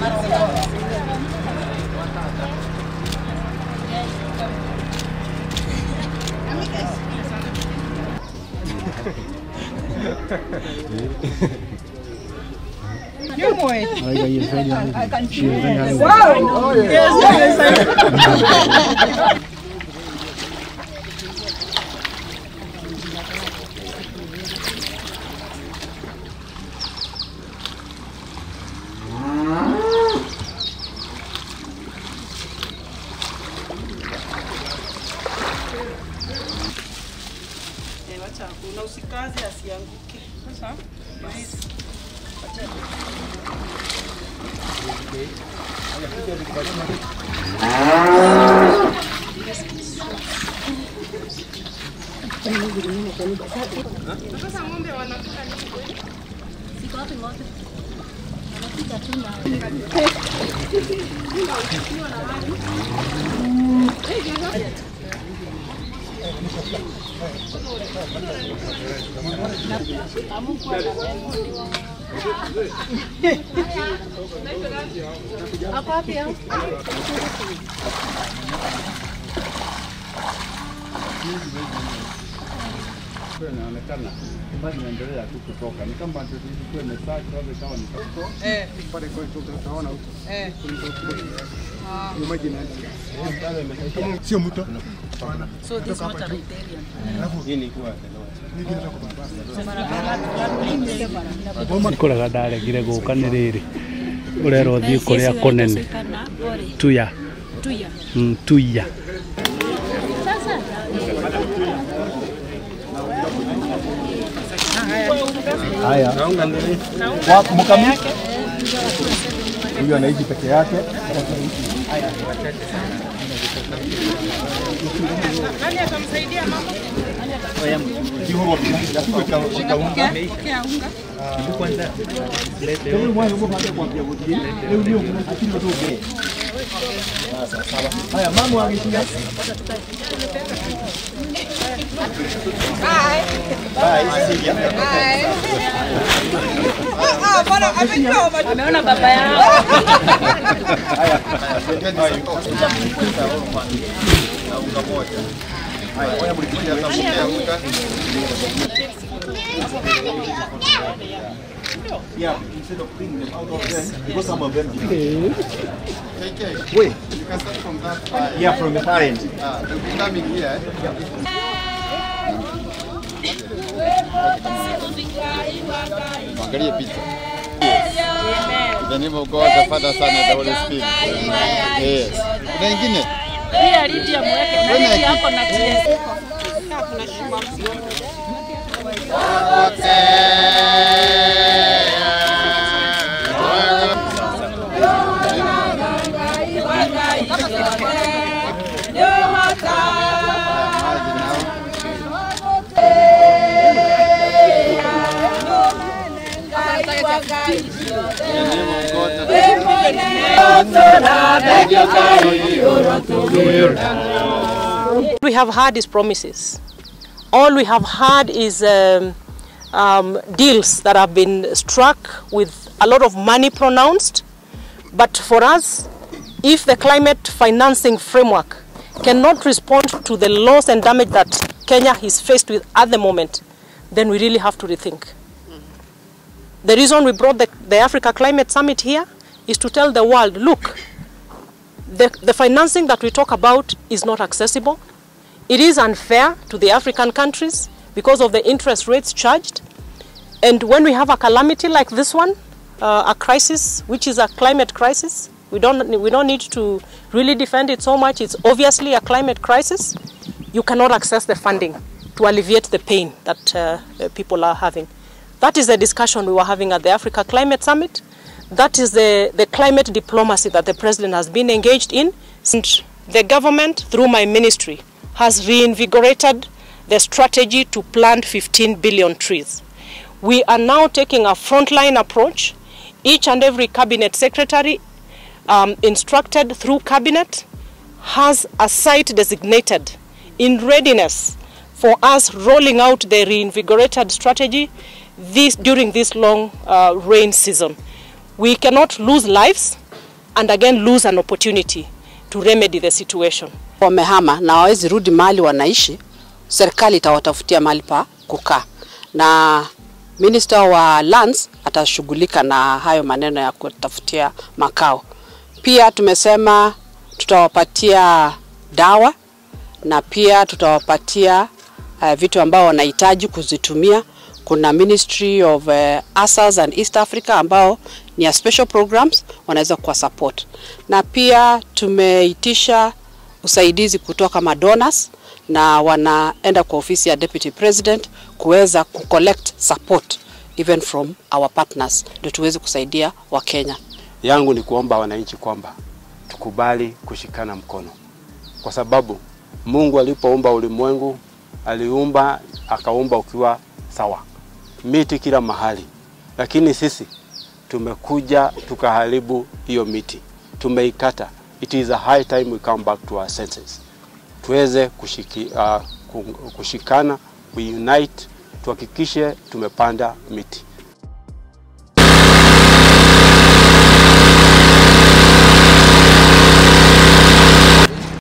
Wacha kuna usikaze asianguke. Sasa inaonekana bado inaendelea tu kutoka, ni kama ndio ilikuwa imesaga sasa ikawa ni kutoka eh pale kwa hiyo tunaona huko eh hiyo maji inaenda sio mto so this water riparian. ikũraga ndaregire gũka nĩ rĩrĩ ũrera ũthiĩ kũrĩa kũnene tuya Mm, tuya haya wa mkami huyu anaishi peke yake Nani atamsaidia mama? kihoro yapigwe kaunga Pokea unga. haya mama wangeshinda Ameona baba yao. yeah instead of bringing them out of them because some of them KK, wait you can start from that side. yeah from the parent Ah, they'll be coming here. Angalia picha. In the name of God, the Father, Son, and the Holy Spirit. Yes. Kuna ingine? Pia Lydia mweke na Lydia hapo na TS. Maji nao. In the name of God, the we have had is promises. All we have had is um, um, deals that have been struck with a lot of money pronounced. But for us, if the climate financing framework cannot respond to the loss and damage that Kenya is faced with at the moment, then we really have to rethink. The reason we brought the, the Africa Climate Summit here is to tell the world, look, the, the financing that we talk about is not accessible. It is unfair to the African countries because of the interest rates charged. And when we have a calamity like this one, uh, a crisis, which is a climate crisis, we don't, we don't need to really defend it so much. It's obviously a climate crisis. You cannot access the funding to alleviate the pain that uh, uh, people are having. That is the discussion we were having at the Africa Climate Summit. That is the, the climate diplomacy that the president has been engaged in. Since the government, through my ministry, has reinvigorated the strategy to plant 15 billion trees. We are now taking a frontline approach. Each and every cabinet secretary um, instructed through cabinet has a site designated in readiness for us rolling out the reinvigorated strategy this, during this long uh, rain season. We cannot lose lives and again lose an opportunity to remedy the situation. wamehama na hawawezi rudi mahali wanaishi, serikali itawatafutia mahali pa kukaa, na minister wa lands atashughulika na hayo maneno ya kutafutia makao. Pia tumesema tutawapatia dawa na pia tutawapatia uh, vitu ambao wanahitaji kuzitumia. Kuna Ministry of uh, ASAS and East Africa ambao ni ya special programs wanaweza kuwa support, na pia tumeitisha usaidizi kutoka madonors na wanaenda kwa ofisi ya Deputy President kuweza kucollect support even from our partners ndio tuweze kusaidia Wakenya. yangu ni kuomba wananchi kwamba tukubali kushikana mkono, kwa sababu Mungu alipoumba ulimwengu aliumba akaumba ukiwa sawa, miti kila mahali, lakini sisi tumekuja tukaharibu hiyo miti, tumeikata. It is a high time we come back to our senses, tuweze kushiki, uh, kushikana, we unite, tuhakikishe tumepanda miti.